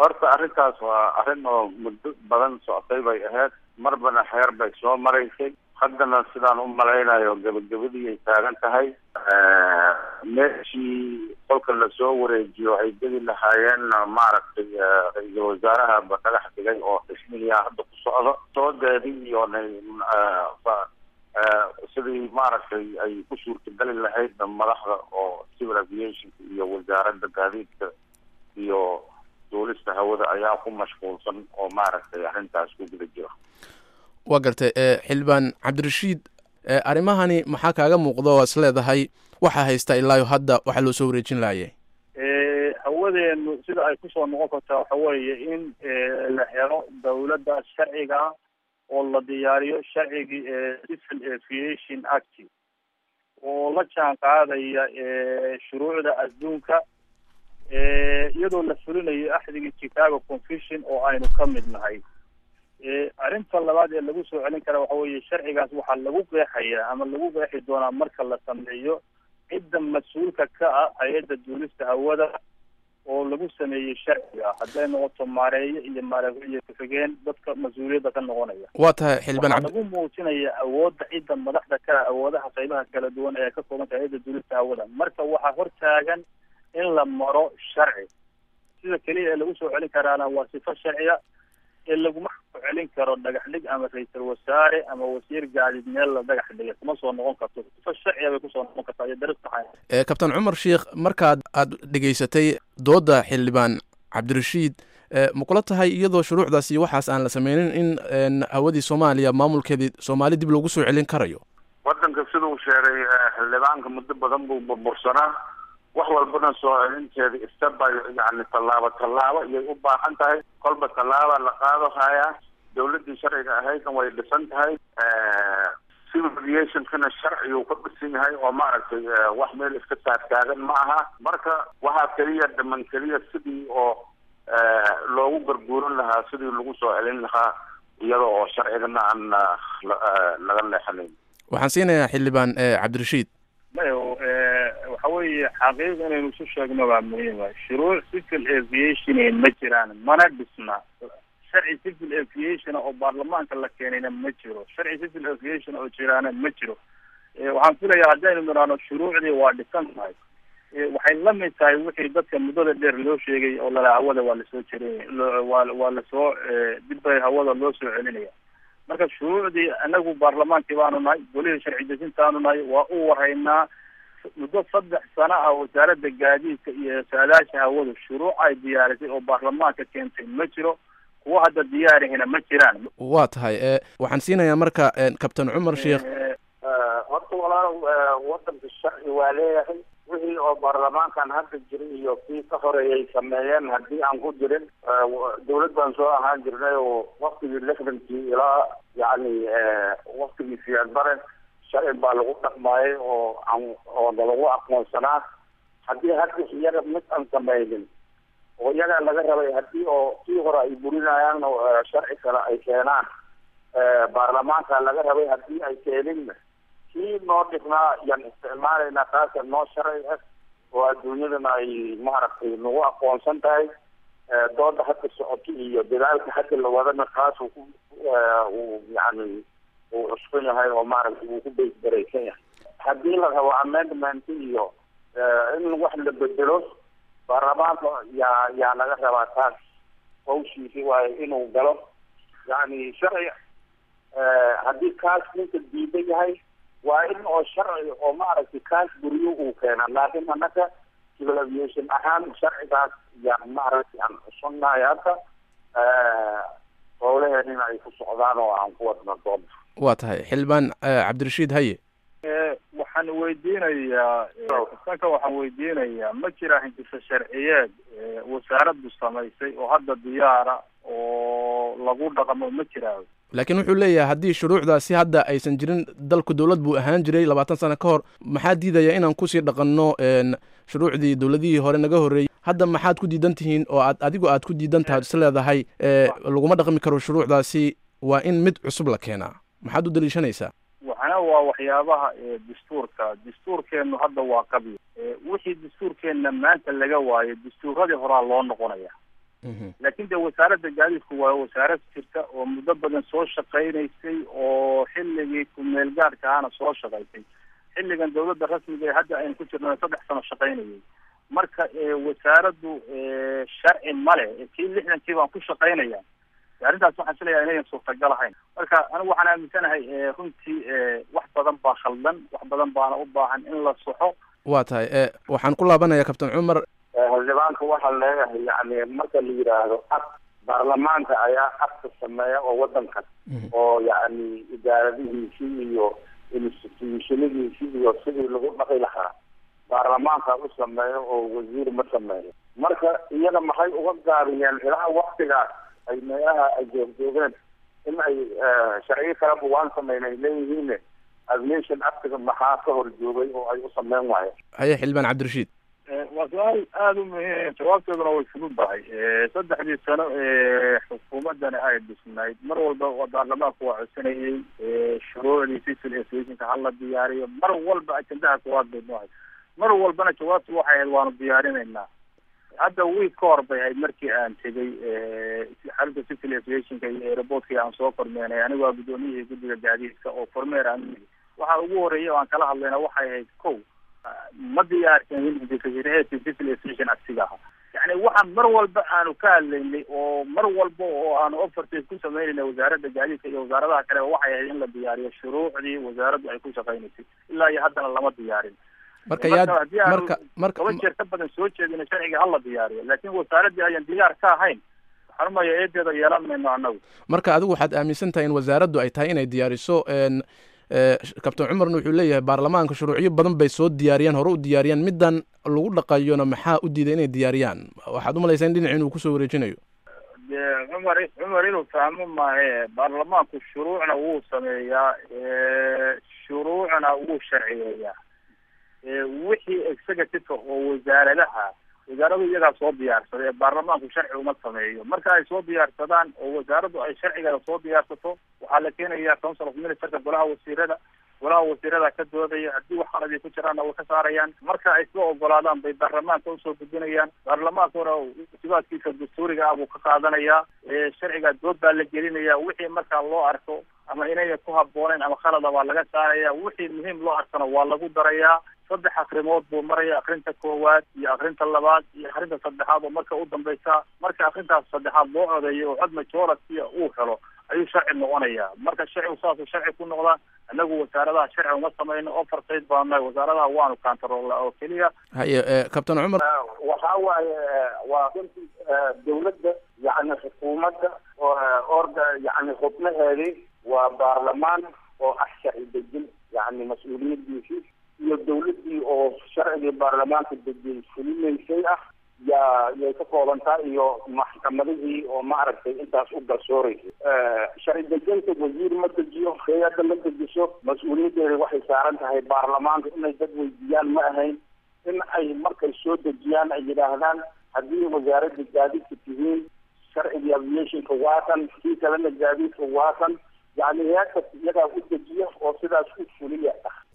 horta arrintaas waa arrin oo muddo badan socotay bay ahayd marbana xeer bay soo maraysay haddana sidaan u malaynayo gabagabadii ay taagan tahay meeshii kolka lasoo wareejiyo ay geli lahaayeen maaragtay ra-iisul wasaaraha ba dhagax dhigay oo xismiyaa hadda ku socdo soodeedii iyo sidii maaragtay ay ku suurtagali lahayd madaxda oo civil aviationka iyo wasaaradda gaadiidka iyo duulista hawada ayaa ku mashquulsan oo maaragtay arrintaas ku guda jira waa gartay xildhibaan cabdirashiid arrimahani maxaa kaaga muuqda oo is leedahay waxaa haysta ilaayo hadda waxaa loo soo wareejin lahayay hawadeenu sida ay kusoo noqon kartaa waxa weeye in la helo dawladda sharciga oo la diyaariyo sharcigii civil aviation act oo la jaan qaadaya shuruucda adduunka iyadoo la fulinayo axdigii chicago confusion oo aynu ka mid nahay arrinta labaad ee lagu soo celin kara waxa weeye sharcigaas waxaa lagu qeexaya ama lagu qeexi doonaa marka la sameeyo cidda mas-uulka ka ah hay-adda duulista hawada oo lagu sameeyey sharciga hadday noqoto maareeye iyo maareeye ku-xigeen dadka mas-uuliyadda ka noqonaya waa tahay xildhibaan waxaa lagu muujinaya awoodda cidda madaxda ka ah awoodaha qaybaha kala duwan ee ka kooban tahay hay-adda duulista hawada marka waxaa hortaagan in la maro sharci sida keliya ee lagu soo celin karaana waa sifo sharciya ee laguma soo celin karo dhagax dhig ama ra-iisul wasaare ama wasiir gaadiid meel la dhagax dhigay kuma soo noqon karto sifo sharciya bay kusoo noqon kartaa iyo dariiq saxaya kabtan cumar sheikh markaad aad dhegaysatay dooda xildhibaan cabdirashiid ma kula tahay iyadoo shuruucdaasi waxaas aan la sameynin in hawadii soomaaliya maamulkeedii soomaali dib loogu soo celin karayo wadanka siduu sheegay xildhibaanka muddo badan buu burbursanaa wax walbana soo celinteeda istaba yani tallaabo tallaabo iyay u baahan tahay kolba tallaaba la qaado hayaa dawladdii sharciga ahaydna way dhisan tahay civil aviationkana sharciguu ka dhisan yahay oo maaragtay wax meel iska taagtaagan ma aha marka waxaa keliya dhiman keliya sidii oo loogu garguurin lahaa sidii lagu soo celin lahaa iyada oo sharcigana aan laga leexanayn waxaan siinayaa xildhibaan cabdirashiid mayo waxa weeye xaqiiq inaynu isu sheegno waa muhiima shuruuc civil aviation ma jiraan mana dhisna sharci civil aviation oo baarlamaanka la keenayna ma jiro sharci civil aviation oo jiraana ma jiro waxaan filayaa haddaynu nidhaahno shuruucdii waa dhisan tahay waxay la mid tahay wixii dadka muddada dheer loo sheegay oo lala hawada waa lasoo jerin waa waa lasoo dib bay hawada loo soo celinaya marka shuruucdii anagu baarlamaankii baanu nahay golihii sharci dejintaanu nahay waa u warhaynaa muddo saddex sano ah wasaaradda gaadiidka iyo saadaasha hawadu shuruuc ay diyaarisay oo baarlamaanka keentay ma jiro kuwa hadda diyaarihina ma jiraan waa tahay waxaan siinayaa marka kabtan cumar sheikh horta walaal wadanka sharci waa leeyahay wixii oo baarlamaankan hadda jiray iyo kii ka horeeyay sameeyeen haddii aan ku jirin dawlad baan soo ahaan jirnay oo waktigii lixdankii ilaa yani waktigii siyaad bare sharci baa lagu dhaqmaayay oo aan oo nalagu aqoonsanaa haddii hadda iyaga mid aan sameynin oo iyagaa laga rabay haddii oo kii hore ay burinayaan sharci kale ay keenaan baarlamaanka laga rabay haddii ay keeninna kii noo dhignaa yaan isticmaalaynaa taasa noo sharci ah oo adduunyadana ay maaragtay nagu aqoonsan tahay dooda hadda socoto iyo dadaalka hadda la wadana taas uu ku uu yani uu cuskan yahay oo maaragtay uu ku baysbaraysan yahay haddii la rabo amendment iyo in wax la bedelo baarlamaanka yaa yaa laga rabaa taas hawshiisi waayo inuu galo yani sharci haddii kaas ninka diidan yahay waa in oo sharci oo maaragtay kaas guriyo uu keena laakiin annaga civil aviation ahaan sharcigaas yaan maaragtay aan cusubnahay hadda howlaheenina ay ku socdaan oo aan ku wadno dooda waa tahay xildhibaan cabdirashiid haye waxaan weydiinayaa kasanka waxaan weydiinayaa ma jira hindisa sharciyeed wasaaraddu samaysay oo hadda diyaara oo lagu dhaqmo ma jiraa laakiin wuxuu leeyahay haddii shuruucdaasi hadda aysan jirin dalku dowlad buu ahaan jiray labaatan sano ka hor maxaa diidaya inaan kusii dhaqanno shuruucdii dowladihii hore naga horreeyey hadda maxaad ku diidan tihiin oo aad adigu aad ku diidan tahay is leedahay laguma dhaqmi karo shuruucdaasi waa in mid cusub la keenaa maxaad u daliishanaysaa waxana waa waxyaabaha dastuurka dastuurkeenu hadda waa qabyo wixii dastuurkeenna maanta laga waayo dastuuradii horaa loo noqonaya laakin de wasaaradda gaadiidku waa wasaarad jirta oo muddo badan soo shaqaynaysay oo xilligii kumeel gaadhka ahana soo shaqaysay xilligan dawladda rasmiga ee hadda aynu ku jirno saddex sano shaqaynayay marka wasaaraddu sharci male kii lixdankii baan ku shaqaynaya arrintaas waxaan filayaa inayan suurtagal ahayn marka anigu waxaan aaminsanahay runtii wax badan baa khaldan wax badan baana u baahan in la soxo waa tahay waxaan ku laabanaya kabtan cumar xildhibaanka waxaan leeyahay yani marka la yidhaahdo ab baarlamaanka ayaa abka sameeya oo wadankan oo yani idaaradihiisii iyo institutionadiisii iyo sidii lagu dhaqi lahaa baarlamaanka u sameeyo oo wasiir ma sameeyo marka iyada maxay uga gaabiyeen ilaa waktigaas ay meelaha ay joogjoogeen in ay sharciyo kaleba waan sameyn ay leeyihiin aviation actiga maxaa ka hor joogay oo ay u sameyn waayeen haye xildhibaan cabdirashiid waa su-aal aada u muhiim jawaabteeduna way fududahay saddexdii sano ee xukuumaddani ay dhisnayd mar walba baarlamaanku waa codsanayay shuruucdii civil aviationka hala diyaariyo mar walba ajendaha koowaad bay noohay mar walbana jawaabtu waxay ahayd waanu diyaarinaynaa hadda wiig ka hor bay ahayd markii aan tegay xalinta civil aviationka iyo aeroportkii aan soo kormeenay anigu waa guddoomiyihii guddiga gaadiidka oo kormeer aan waxa ugu horreeyay oo aan kala hadlayna waxay ahayd ko ma diyaarsanin civil aviation actiga aha yani waxaan mar walba aanu ka hadlaynay oo mar walba oo aanu offertes ku sameynayna wasaaradda gaadiidka iyo wasaaradaha kale waxay ahayd in la diyaariyo shuruucdii wasaaraddu ay ku shaqaynaysay ilaa iyo haddana lama diyaarin marka yaad haddii aanu marka marka toban jeer ka badan soo jeedina sharciga hala diyaariyo laakin wasaaraddii ayaan diyaar ka ahayn waxaan umaya eedeeda yeelan mayno annagu marka adigu waxaad aaminsan tahay in wasaaraddu ay tahay inay diyaariso n kabtan cumarna wuxuu leeyahay baarlamaanka shuruucyo badan bay soo diyaariyaan hore u diyaariyaan middan lagu dhaqayona maxaa u diiday inay diyaariyaan waxaad umalaysaa in dhinac inuu kusoo wareejinayo de cumar cumar inuu fahmo maahe baarlamaanku shuruucna wuu sameeyaa shuruucna wuu sharciyeeyaa wixii executiveka oo wasaaradaha wasaaradu iyagaa soo diyaarsaday ee baarlamaanku sharci uma sameeyo marka ay soo diyaarsadaan oo wasaaraddu ay sharcigeeda soo diyaarsato waxaa la keenaya council of ministerka golaha wasiirada golaha wasiirada ka doodaya haddii wax qaladii ku jiraanna way ka saarayaan marka ay soo ogolaadaan bay baarlamaanka usoo gudbinayaan baarlamaankuna sibaadkiisa dastuuriga ah buu ka qaadanayaa sharciga dood baa la gelinaya wixii markaa loo arko ama inayna ku habbooneyn ama khalada waa laga saaraya wixii muhiim loo arkana waa lagu darayaa saddex akrimood buu maraya akrinta koowaad iyo akrinta labaad iyo akrinta saddexaad oo marka u dambaysa marka akrintaas saddexaad loo codeeyo oo cod majority uu helo ayuu sharci noqonaya marka sharcigu saasuu sharci ku noqdaa anagu wasaaradaha sharci uma samayno oversight baanu nahay wasaaradaha waanu kantaroolna oo keliya haye kabtan cumar waxa waaye waa runtii dawladda yani xukuumadda orga yani xubnaheedii waa baarlamaan oo ah sharci dejin yani mas-uuliyadiisii iyo dawladdii oo sharcigii baarlamaanka dejiyay fulinaysay ah yaa yay ka koobantaa iyo maxkamadihii oo maaragtay intaas u garsooreysay sharci dejinta wasiir ma dejiyo hay-adda ma dejiso mas-uuliyaddeeda waxay saaran tahay baarlamaanka inay dad weydiiyaan ma ahayn in ay markay soo dejiyaan ay yidhaahdaan haddii wasaaradda gaadiidka tihiin sharcigii aviationka waatan kii kalena gaadiidka waatan yani hay-adkas iyagaa u dejiya oo sidaas u fuliya ah